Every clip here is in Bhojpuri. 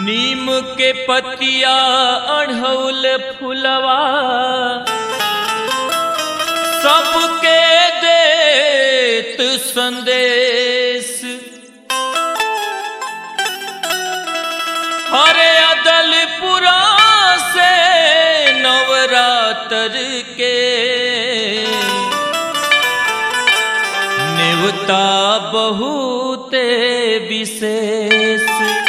नीम के पतिया अढ़ौल फुलवा सबके देत संदेश हरे अदलपुरा से नवरात्र के नेवता बहुते विशेष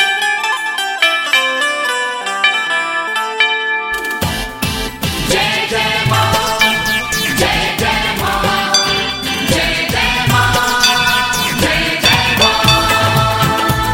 जय जय मां जय जय मां जय जय मां जय जय मां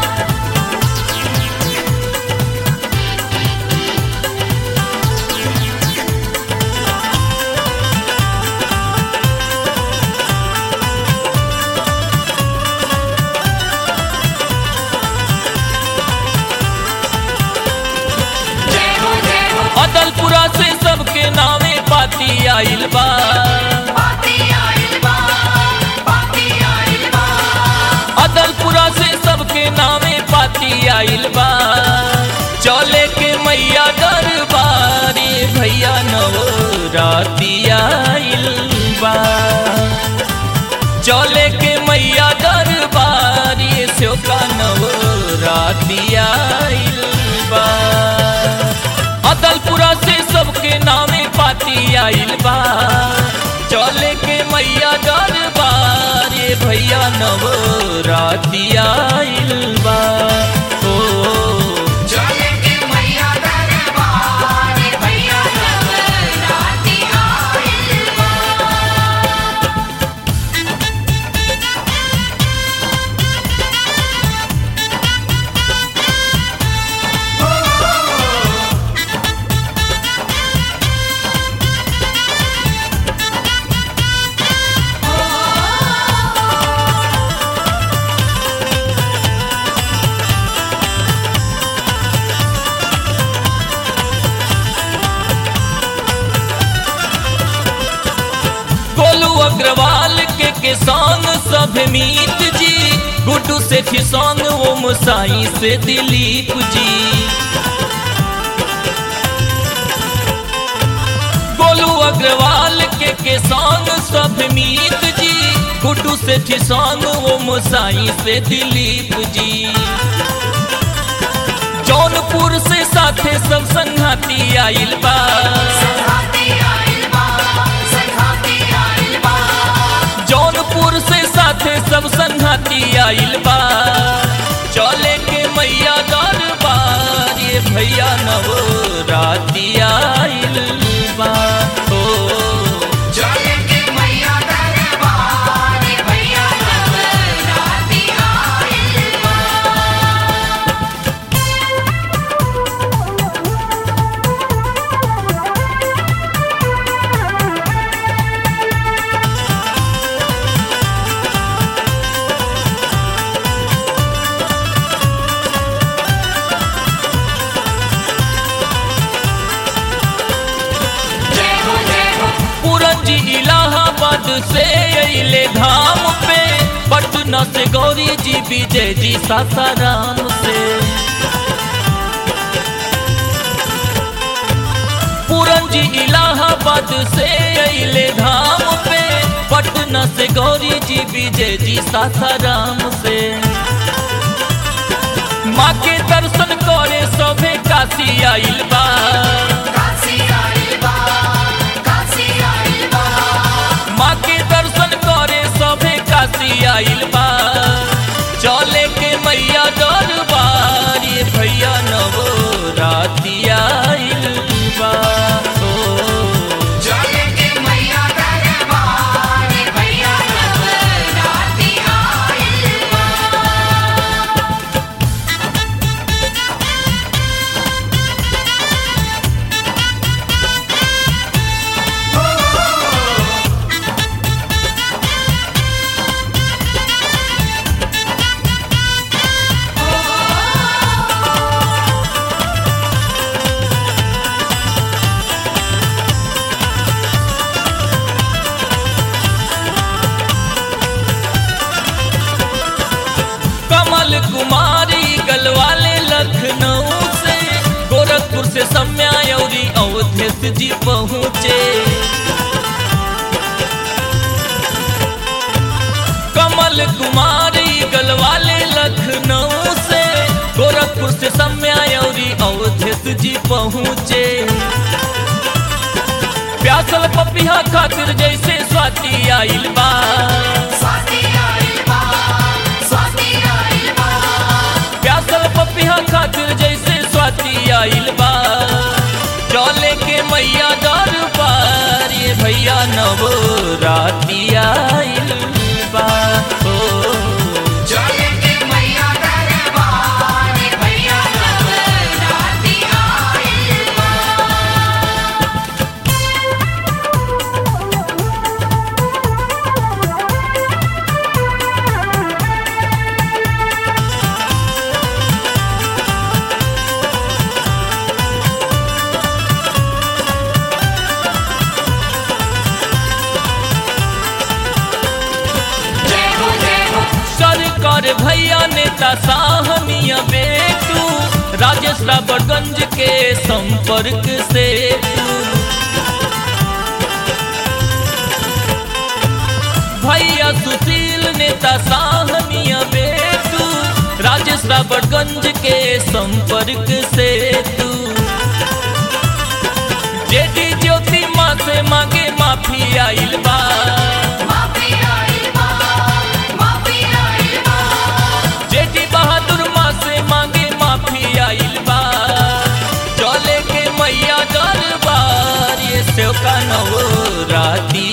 जय हो जय हो अदलपुरा से सबके नामे पाती आइल बा पाती आइल बा पाती आइल बा अदलपुरा से सबके नामे पाती आइल बा चले के मैया दरबारी भैया नवराती आइल बा चले के मैया दरबारी से का नवराती आइल बा अदलपुरा से सबके नामे पाती आइल बा चले के मैया दरबार ये भैया नवराती आइल बा ओ चले के मैया दरबार भैया नवराती आइल बा गोलू अग्रवाल के के संग सब मीत जी गुड्डू सेठी संग ओम साई से दिलीप जी गोलू अग्रवाल के के संग सब मीत जी गुड्डू सेठी संग ओम साई से दिलीप जी जौनपुर से साथे सब संघाती आइल बा संघाती आइल बा संघाती आइल बा जौनपुर से साथे सब संघाती आइल बा चले के मैया दरबार ये भैया नवराती आइल बा ओ चले के मैया दरबार भैया नवराती आइल बा जय हो जय हो पूरन जी इलाहाबाद से अइले धाम पे पटना से गौरी जी विजय जी सासाराम से पूरन जी इलाहाबाद से अइले धाम पे पटना से गौरी जी विजय जी सासाराम से माँ के दर्शन करे सभे काशी आइल बा काशी आइल बा काशी आइल बा माँ के दर्शन करे सभे काशी आइल बा चले के मैया दरबार ये भैया नवराती आइल बा ओ चले के मैया दरबार भैया नवराती आइल बा जी पहुँचे कमल कुमारी गलवाले लखनऊ से गोरखपुर से सम्यायौरी अवधेश जी पहुँचे प्यासल पपिया खातिर जैसे स्वाति आइल बा स्वाति आइल बा स्वाति आइल बा प्यासल पपिया खातिर जैसे स्वाति आइल बा चले के मैया दरबार ये भैया नवो राती आइल बा ओ चले के मैया दरबार भैया नवरात्रि आइल बा जय हो जय हो सरकार भैया नेता साहनिया बेटू राजेश रावतगंज के संपर्क से तू भैया सुशील नेता साहनिया बेटू राजेश रावतगंज के संपर्क से तू जेडी ज्योति माँ से मांगे माफी आइल बा माफी आइल बा माफी आइल बा जेठी बहादुर माँ से मांगे माफी आइल बा चले के मैया दरबार ये सेवका नवो राती